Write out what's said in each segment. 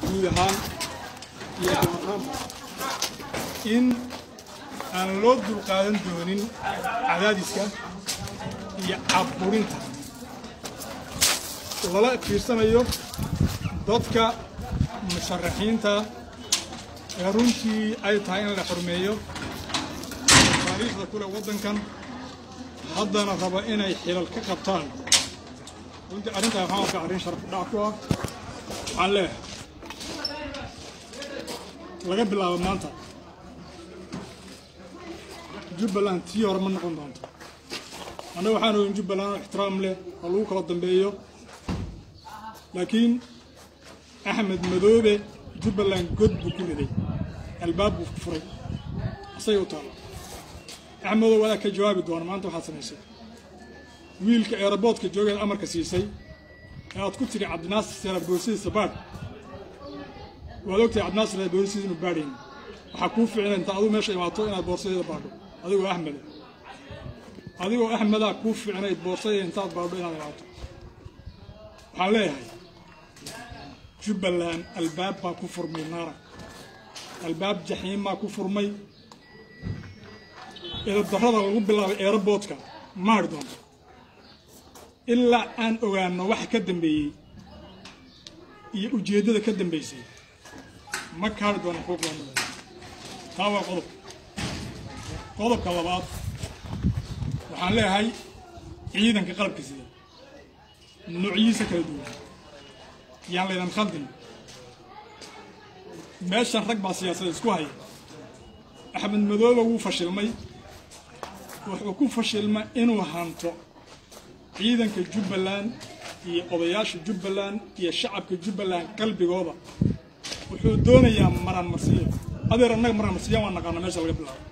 guud ahaan iyo ahaanba in aan loo dulqaadan doonin cadaadiska iyo cabburinta lala fiirsanayo dadka musharaxiinta ee runtii ay tahay in la xurmeeyo taariikhda kule waddankan haddana raba inay xilal ka qabtaan runtii arrintaa waxaan arkaa arrin sharaf dhac ku ah waxaan leeyahay laga bilaabo maanta jubbaland tii hore ma noqon doonto annaga waxaan ohin jubbaland oo ixtiraam leh oo lagu kala dambeeyo laakiin axmed madoobe jubbaland god buu ku riday albaab buu furay asagay u taalla axmedow wadaa ka jawaabi doona maanta waxaad samaysay wiilka eeraboodka joogeed amarka siisay ee aad ku tidhi cabdinaasir seera boorsidiisa baadh waad ogtahay cabdinaasir seera boorsidiisa inu baadhayn waxaa kuu ficila inta aduu meesha imaato inaad boorsadeeda baadho adigoo axmeda adigoo axmedaa kuu ficnayd boorsadeeda intaad baadho inaad imaato waxaan leeyahay jubbaland albaab baa ku furmay naara albaab jaxiim baa ku furmay eedadarrada lagu bilaabay eeraboodka ma hadhi doonto ilaa aan ogaano waxa ka dambeeyey iyo ujeeddada ka dambaysay ma ka hadhi doona xuquuqda taa waa qodob qodobka labaad waxaan leeyahay ciidanka qalabka sida noocyihiisa kala duwan yaan laydan khaldin meeshan rag baa siyaasadda isku haya axmed madoobe wuu fashilmay wuxuu ku fashilma inuu hanto ciidanka jubbaland iyo odayaasha jubbaland iyo shacabka jubbaland qalbigooda wuxuu doonayaa maraan marsiyo adeer annaga maraan marsiya waan naqaana meesha laga bilaabo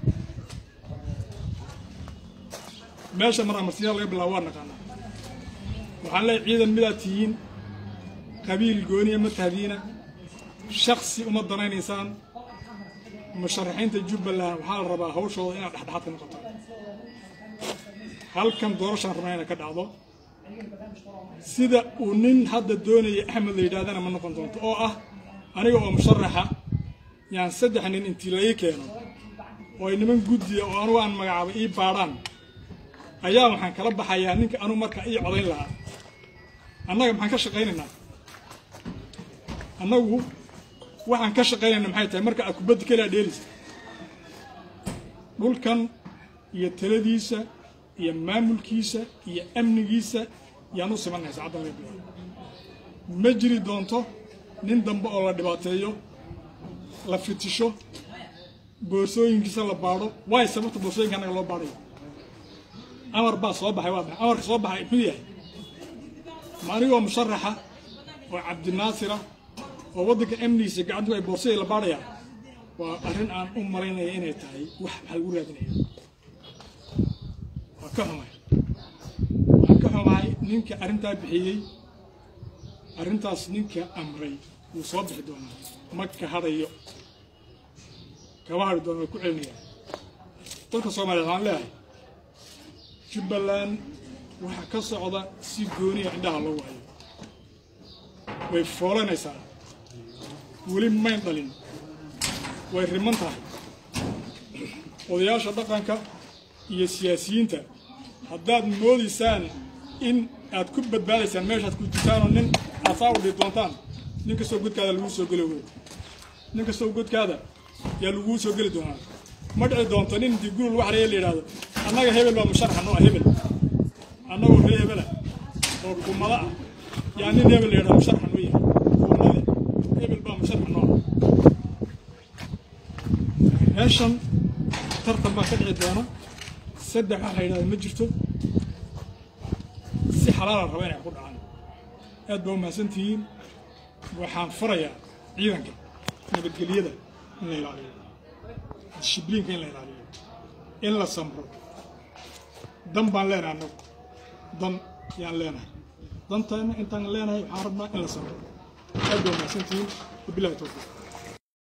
meesha maraan marsiya laga bilaabo waan naqaanaa waxaan leeyahay ciidan midaad tihiin qabiil gooniya ma tahdiina shaksi uma danaynaysaan musharaxiinta jubbaland waxaa la rabaa hawshooda inaad dhexdhexaad ka noqotaan halkan doorashaan rabnaa inay ka dhacdo sida uu nin hadda doonaya axmed la yidhahdana ma noqon doonto oo ah aniga oo musharaxa yaan saddex nin intii la ii keeno oo ay niman guddiya oo anugu aan magacaaba ii baadhaan ayaa waxaan kala baxayaa ninka anugu marka ii codayn lahaa annaga maxaan ka shaqaynaynaa annagu waxaan ka shaqaynayna maxay tahay marka aad kubadda keliya dheelaysa dhulkan iyo taladiisa iyo maamulkiisa iyo amnigiisa yaan u simannahay saacaddan laga bilaabo ma jiri doonto nin dambe oo la dhibaateeyo la fitisho boorsooyinkiisa la baadho waayo sababta boorsooyinka annaga loo baadhayo amar baa soo baxay waa maxay amarka soo baxay muxuu yahay ma anigoo musharaxa oo cabdinaasira oo waddanka amnigiisa gacantu ay boorsadii la baadhayaan waa arrin aan u malaynaya inay tahay wax maxaa lagu raadinaya waa ka xumahay waan ka xumahay ninka arrintaa bixiyey arrintaas ninka amray wuu soo bixi doonaa ma ka hadhayo kama hadhi doona way ku celinayaan dalka soomaaliya waxaan leeyahay jubbaland waxa ka socda si gooniya indhaha loogu hayo way foolanaysaa weli mayn dhalin way riman tahay odayaasha dhaqanka iyo siyaasiyiinta haddaad moodaysaan in aad ku badbaadaysaan meeshaad ku jirtaanoo nin aasaa u dhii doontaan nin kastoo godkaada laguu soo geli wey nin kastoo godkaada yaa laguu soo geli doonaa ma dhici doonto nin intii guri lagu xareeya la yidhaahdo annaga hebel baa musharaxa noo ah hebel annagoo ree hebela oo gumada ah yaa nin hebel la yidhahdo musharaxa noo yahay gumade hebel baa musharaxa noo ah meeshan tartan baa ka dhici doona saddex wax la yidhahda ma jirto si xalaala raba inay ku dhacaan aad baa umahadsantihiin waxaan farayaa ciidanka nabadgelyada in la ilaaliyo dishibliinka in la ilaaliyo in la samro dan baan leenahay annagu dan yaan leenahay dantaana intaan leenahay waxaan rabnaa in la samro aad baa umahadsantihiin wabilahi towfiiq